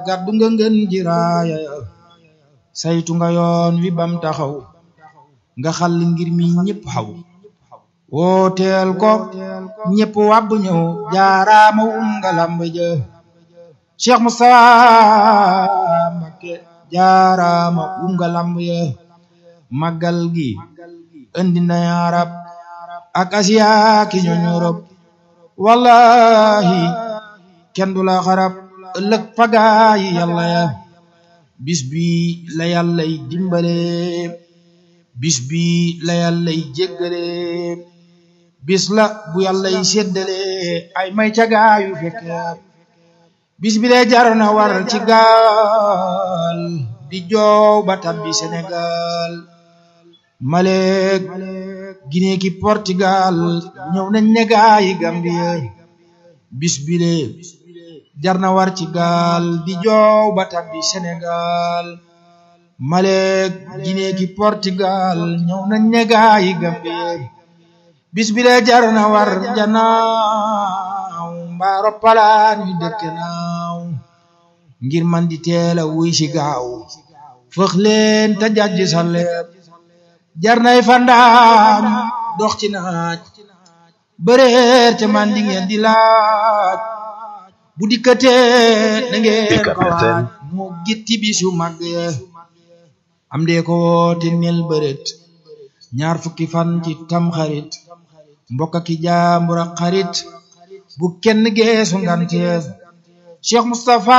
gàddu nga ngeen ji raaya saytu nga yoon wi bam taxaw nga xal ngir mi ñépp xaw wooteel ko ñépp wàbb ñëw jaaraama um nga lamb ja Cheikh Moustapha Mbacké jaaraama um nga lamb ya màggal gi indi na arab ak asiya ki ñooñ Europe wallahi kenn du la xarab ëllëg pagaayi yàlla ya bis bi la yàllay dimbale bis bi la yàllay jéggale bis la bu yàllay séddale ay may cagaayu fekke bis bi lee jar na war ci gaal di joow ba tabbi Sénégal Maleek Guinée ki Portugal ñëw nañ ne gaayi Gambie bis bi lee jar na war ci gaal di joow ba tabbi Sénégal Maleek Guinée ki Portugal ñëw nañ ne gaayi Gambie bis bi lee jar na war janaaw mbaaro palaan yu dëkk naaw ngir man di teela wuy si gaaw fëx leen te jajj sa leeb jar nay fandaam dox ci naaj bëreer te man di ngeen di laaj bu dikkatee na ngeen ko waaj moo gitti bisu mag am dee ko woote nel bëret ñaar fukki fan ci tam xarit mbokk ki jaambur ak xarit bu kenn geesu ngantees Cheikh Moustapha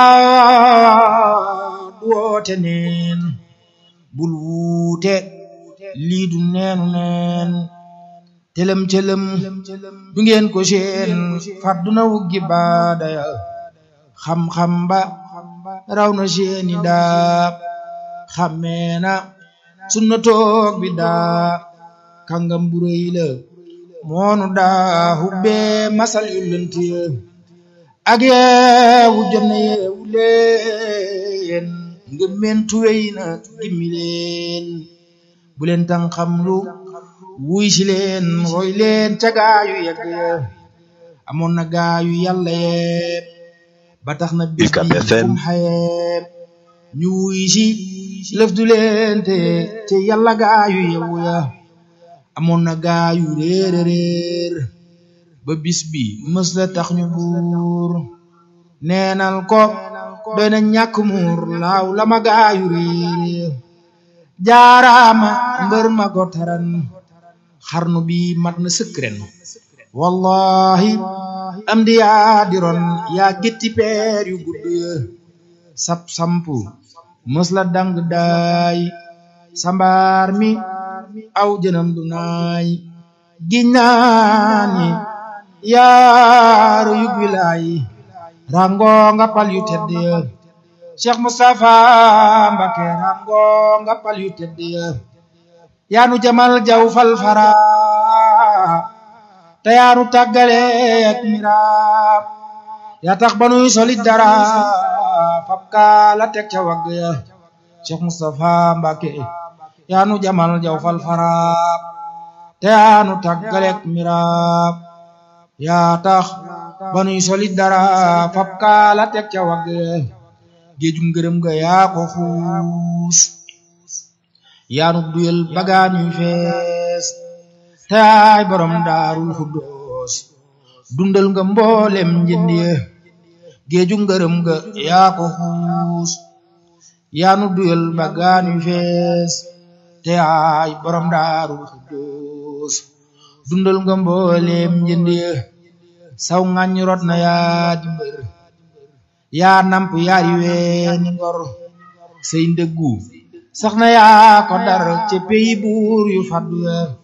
du woote neen bul wuute lii du neenu neen telem telem du ngeen ko seen fàdduna wuggi baadaya xam-xam ba raw na seeni daa xammeena sunna toog bi daa kàngam bu rëy la moonu daa hubbee masal yu lënt ya ak yeewu jot na yeewu leen ngëmmentu wey na gimmi leen bu leen tan xam lu wuy si leen roy leen ca gaayu yegg ya amoon na gaayu yàlla yeeb ba tax na bis bi kum xayeeb ñu wuy si lëf du leen te te yàlla gaayu yewu ya amoon na gaayu réer réer ba bis bi mës la tax ñu buur neenal ko doy na ñàkk muur laaw la ma gaayu réer jaaraama mbër ma ko taran xarnu bi mat na sëkk ren wallahi am di yaa diron yaa gétti peer yu gudd ya sap sampu mës la dang daay sambaar mi aw jënam du naay giññaani yaaru yug wilaay rango nga pal yu tedd ya Cheikh Moustapha Mbacké rango nga pal yu tedd ya yaanu jamal jaw fal fara te yaanu tàggale ak miraam yaa tax ba nuy solit dara fab kaala teg ca wagg ya Cheikh Moustapha Mbacké yaanu jamal jaw fal fara te yaanu tàggale ak miraam yaa tax ba nuy solit dara fab kaala teg ca wagg ya géejum ngërëm ga yaa ko xuus yaanu duyel bagaan yu fees te ay borom daarul xuddoos dundal nga mboolem njënd ya géeju ngërëm ga yaa ko xuus yaanu duyel bagaan yu fees te ay borom daarul xuddoos dundal nga mboolem njënd ya saw ngañ rot na yaa di mbër yaa namp yaari weeni ngor say ndëggu sax na yaa ko dar ci peyi buur yu faddu ya